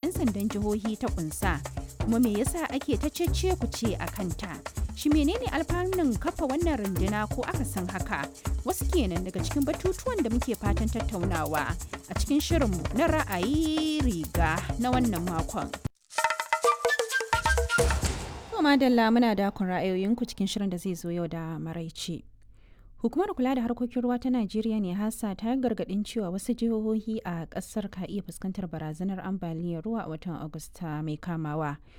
'yan sandan jihohi ta kunsa kuma me yasa ake ta cece ku ce a kanta shi menene alfanun kafa wannan runduna ko aka san haka wasu kenan daga cikin batutuwan da muke fatan tattaunawa a cikin shirinmu na ra'ayi riga na wannan makon madalla muna dakon ra'ayoyinku cikin shirin da zai zo yau da maraice hukumar kula da harkokin ruwa ta najeriya ne hasa ta gargadin cewa wasu jihohi a kasar ka iya fuskantar barazanar ambaliyar ruwa a watan agusta mai kamawa